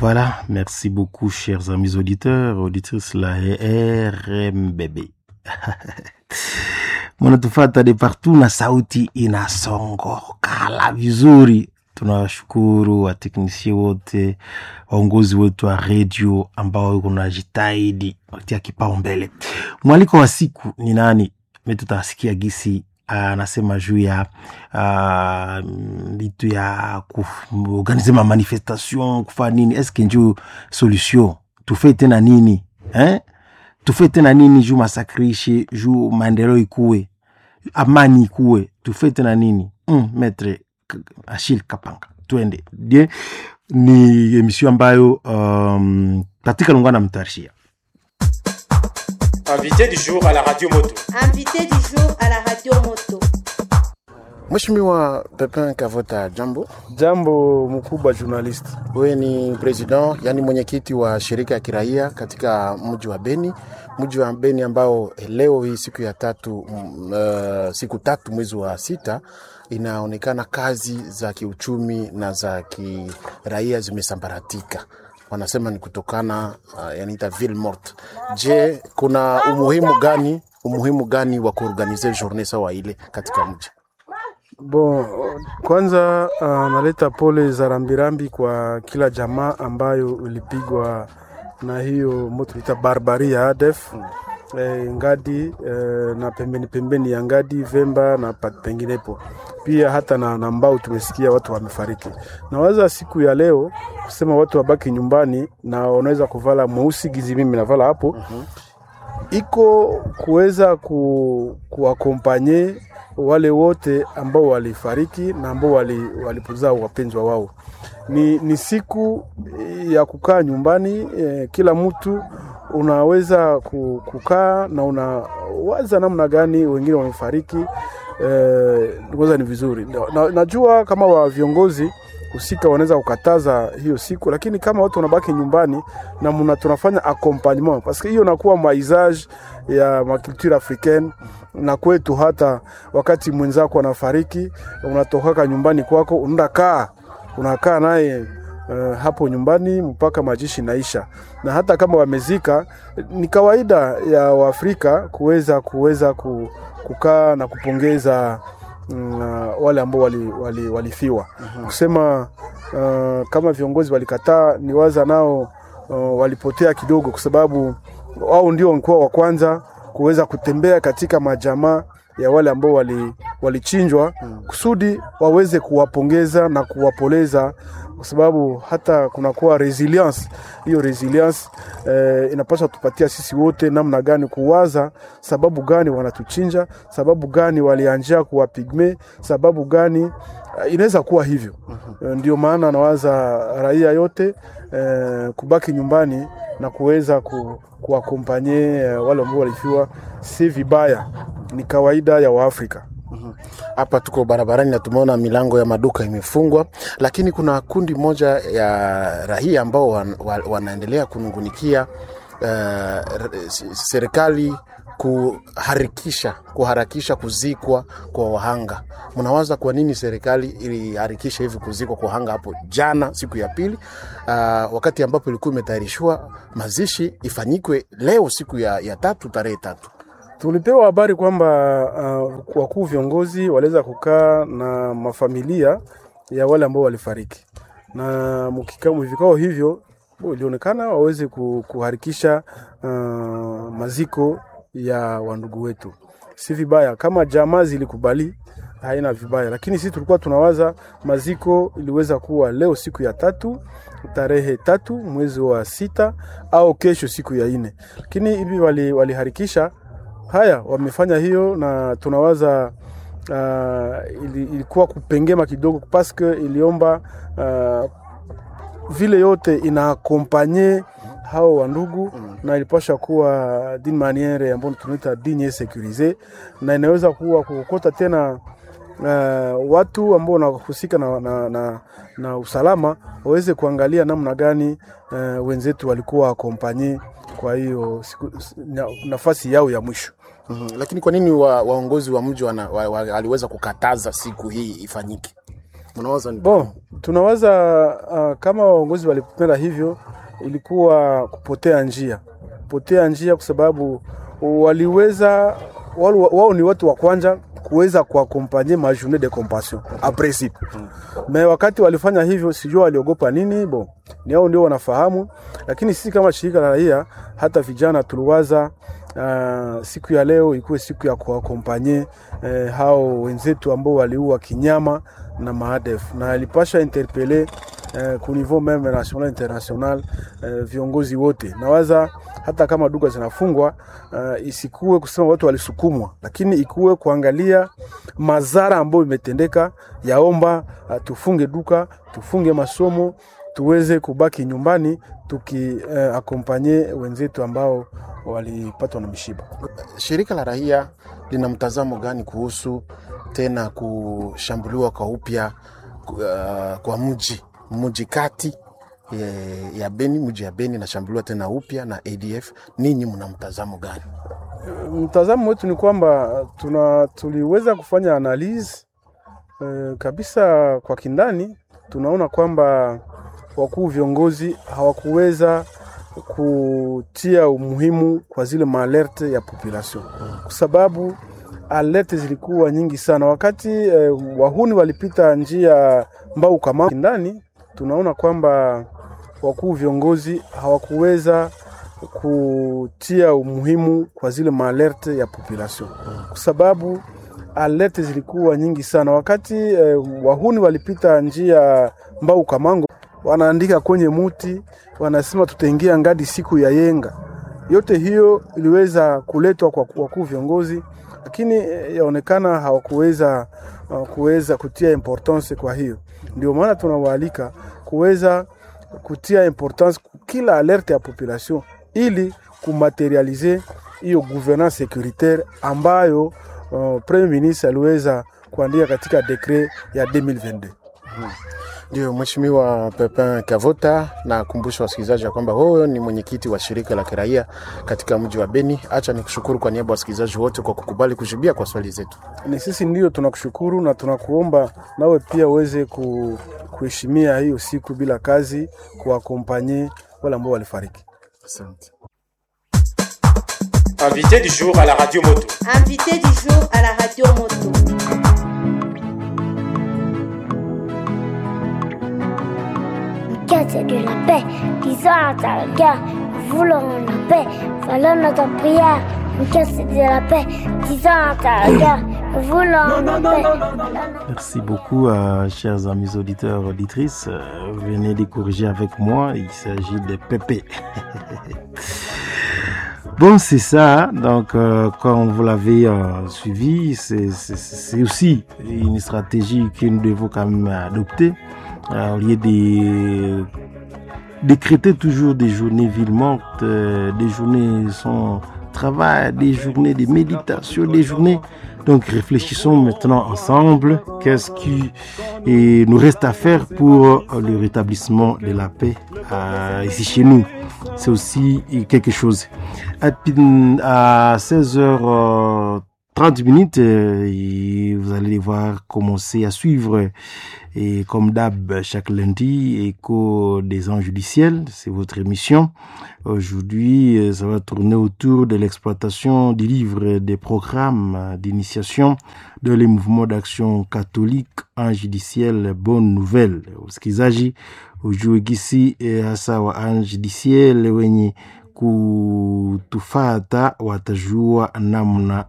Voilà, merci beaucoup chers amis auditeurs, auditrices la RMBB. Mnatufata de partout na sauti inasongokala vizuri. Tunawashukuru wateknisie wote, waongozi wetu wa redio ambao kunajitahidi watia kipaumbele. Mwaliko wa siku ni nani? Me tutasikia gisi anasema juu ya vitu uh, ya kuorganize ma manifestation kufa nini, eske njuu solution tufe tena nini eh? tufe tena nini juu masakrishe juu maendeleo ikuwe amani ikuwe tufe tena nini mm, metre Achille Kapanga twende die ni emission ambayo um, katika lungana mtarishia Invité du jour à la radio moto. Invité du jour à la radio moto. Mheshimiwa Pepin Kavota, jambo. Jambo mkubwa journalist. Wewe ni president, yani mwenyekiti wa shirika ya kiraia katika mji wa Beni, mji wa Beni ambao leo hii siku ya tatu, uh, siku tatu mwezi wa sita inaonekana kazi za kiuchumi na za kiraia zimesambaratika wanasema ni kutokana uh, yanaita ville morte. Je, kuna umuhimu gani umuhimu gani wa kuorganize journée sawa ile katika mji? Bon, kwanza uh, naleta pole za rambirambi kwa kila jamaa ambayo ilipigwa na hiyo moto ita barbari ya ADF mm. E, Ngadi e, na pembeni pembeni ya Ngadi, Vemba na penginepo pia hata na, na Mbau tumesikia watu wamefariki. Nawaza siku ya leo kusema watu wabaki nyumbani na wanaweza kuvala mweusi gizi mimi navala hapo uh -huh. iko kuweza ku, kuakompanye wale wote ambao walifariki na ambao walipoteza wali wapendwa wao. Ni, ni siku ya kukaa nyumbani eh, kila mtu unaweza kukaa na unawaza namna gani wengine wamefariki. Eh, kwanza ni vizuri na, najua kama wa viongozi husika wanaweza kukataza hiyo siku, lakini kama watu wanabaki nyumbani na muna tunafanya accompagnement parce que hiyo nakuwa maisage ya makulture africaine na kwetu. Hata wakati mwenzako anafariki, unatokaka nyumbani kwako, unaenda kaa unakaa naye Uh, hapo nyumbani mpaka majishi naisha, na hata kama wamezika, ni kawaida ya Waafrika kuweza kuweza kukaa na kupongeza uh, wale ambao walifiwa wali, wali uh-huh. Kusema uh, kama viongozi walikataa, ni waza nao uh, walipotea kidogo, kwa sababu wao ndio walikuwa wa kwanza kuweza kutembea katika majamaa ya wale ambao walichinjwa wali kusudi waweze kuwapongeza na kuwapoleza kwa sababu hata kunakuwa resilience. Hiyo resilience eh, inapaswa tupatia sisi wote namna gani kuwaza sababu gani wanatuchinja, sababu gani walianjia kuwa pigme, sababu gani uh, inaweza kuwa hivyo. uh-huh. Ndio maana nawaza raia yote eh, kubaki nyumbani na kuweza ku, kuwakompanye eh, wale ambao walifiwa, si vibaya, ni kawaida ya Waafrika hapa tuko barabarani na tumeona milango ya maduka imefungwa, lakini kuna kundi moja ya raia ambao wan, wan, wanaendelea kunungunikia uh, serikali kuharakisha kuharakisha kuzikwa kwa wahanga. Mnawaza kwa nini serikali iliharakisha hivi kuzikwa kwa wahanga hapo jana, siku ya pili, uh, wakati ambapo ilikuwa imetayarishwa mazishi ifanyikwe leo, siku ya, ya tatu, tarehe tatu? Tulipewa habari kwamba uh, wakuu viongozi waliweza kukaa na mafamilia ya wale ambao walifariki, na mvikao hivyo ilionekana waweze kuharikisha uh, maziko ya wandugu wetu. Si vibaya kama jamaa zilikubali, haina vibaya, lakini sisi tulikuwa tunawaza maziko iliweza kuwa leo siku ya tatu tarehe tatu mwezi wa sita au kesho siku ya nne, lakini hivi waliharikisha wali haya wamefanya hiyo, na tunawaza uh, ili, ilikuwa kupengema kidogo paske iliomba uh, vile yote inaakompanye hao wandugu mm. na ilipasha kuwa d'une maniere ambayo tunaita digne securise, na inaweza kuwa kukota tena uh, watu ambao wanahusika na, na, na, na usalama waweze kuangalia namna gani uh, wenzetu walikuwa akompanye kwa hiyo nafasi yao ya mwisho. Mm -hmm. Lakini kwa nini wa, waongozi wa mji wa, wa, waliweza kukataza siku hii ifanyike? mnawaza ni Bon, tunawaza uh, kama waongozi walipenda hivyo, ilikuwa kupotea njia, kupotea njia kwa sababu waliweza wao, wao ni watu wa kwanza kuweza kuakompanye ma journée de compassion a principe me wakati walifanya hivyo, sijua waliogopa nini. Bon, ni hao ndio wanafahamu, lakini sisi kama shirika la raia, hata vijana tuliwaza uh, siku ya leo ikuwe siku ya kuakompanye eh, hao wenzetu ambao waliua kinyama na maadef na alipasha interpele eh, ku niveau meme national international eh, viongozi wote. Nawaza hata kama duka zinafungwa uh, isikuwe kusema watu walisukumwa, lakini ikuwe kuangalia madhara ambayo imetendeka. Yaomba uh, tufunge duka, tufunge masomo, tuweze kubaki nyumbani tuki uh, akompanye wenzetu ambao walipatwa na mishiba. shirika la raia lina mtazamo gani kuhusu tena kushambuliwa kwa upya uh, kwa mji mji kati ya, ya Beni, mji ya Beni nashambuliwa tena upya na ADF. Ninyi mna mtazamo gani? Mtazamo wetu ni kwamba tuna tuliweza kufanya analyse eh, kabisa kwa kindani. Tunaona kwamba wakuu viongozi hawakuweza kutia umuhimu kwa zile maalerte ya population, kwa sababu alerte zilikuwa nyingi sana wakati eh, wahuni walipita njia mbau kama kindani. Tunaona kwamba wakuu viongozi hawakuweza kutia umuhimu kwa zile maalerte ya population, kwa sababu alerte zilikuwa nyingi sana wakati eh, wahuni walipita njia mbau kamango, wanaandika kwenye muti, wanasema tutaingia ngadi siku ya yenga. Yote hiyo iliweza kuletwa kwa wakuu viongozi, lakini eh, yaonekana hawakuweza uh, kuweza kutia importance. Kwa hiyo ndio maana tunawaalika kuweza kutia importance kila alerte ya population ili kumaterialize hiyo gouvernance securitaire ambayo uh, premier ministre aliweza kuandika katika dekret ya 2022. Ndio Mheshimiwa Pepin Kavota, na kumbusha wasikilizaji ya kwamba wewe ni mwenyekiti wa shirika la kiraia katika mji wa Beni. Acha nikushukuru kwa niaba ya wasikilizaji wote kwa kukubali kujibia kwa swali zetu. Ni sisi ndio tunakushukuru na tunakuomba nawe pia uweze ku, kuheshimia hiyo siku bila kazi, kuwakompanye wale ambao walifariki. Asante. Invité du jour à la radio moto. Invité du jour à la radio moto. quête de la paix, disons à ta regard, voulons la paix, voilà notre prière. Une quête de la paix, disons à ta regard, voulons la paix. Merci beaucoup, euh, chers amis auditeurs, auditrices. Euh, venez de corriger avec moi, il s'agit de Pépé. Bon, c'est ça. Donc, euh, comme vous l'avez euh, suivi, c'est- c'est c'est aussi une stratégie que nous devons quand même adopter. Euh, au lieu de décréter toujours des journées villes mortes, euh, des journées sans travail, des journées de méditation, des journées. Donc, réfléchissons maintenant ensemble. Qu'est-ce qui eh, nous reste à faire pour euh, le rétablissement de la paix euh, ici chez nous C'est aussi quelque chose. À, à 16h30 minutes, euh, et vous allez voir commencer à suivre, et comme d'hab, chaque lundi, Écho des anges du ciel, c'est votre émission. Aujourd'hui, euh, ça va tourner autour de l'exploitation du livre des programmes euh, d'initiation dans les mouvements d'action catholique ange du ciel, bonne nouvelle. Usikizaji ujue gisi eh, hasa wa ange du ciel wenye kutufata watajua namna